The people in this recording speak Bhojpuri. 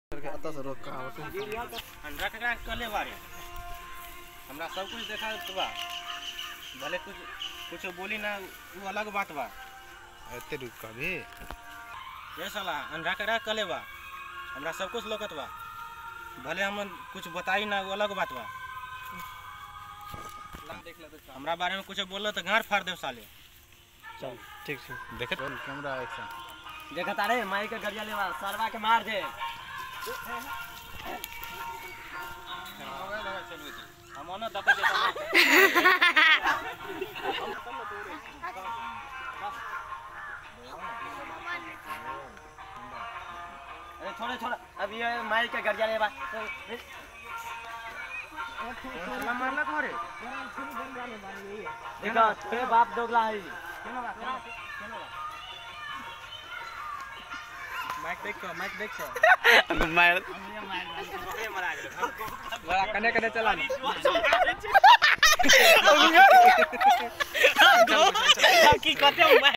आता से रोक कहाँ होते अंडा ककरा कले बारे हमरा सब कुछ देखा बा भले कुछ कुछ बोली ना वो अलग बात बा ऐते रुक का भी ये साला अंडा ककरा कले बा हमरा सब कुछ लोकत बा भले हम कुछ बताई ना वो अलग बात बा हमरा बारे में कुछ बोललो तो गांड फाड़ देव साले चल ठीक है देखे रोल कैमरा एक्शन देखत अरे माई के गरिया लेवा सरवा के मार दे हम ओना दबे देता अरे छोड़े छोड़े अब ये माई के गरिया लेवा मारला घरे देखो तेरे बाप दोगला है माइक देख को माइक देख को मार बड़ा कने कने चला की कहते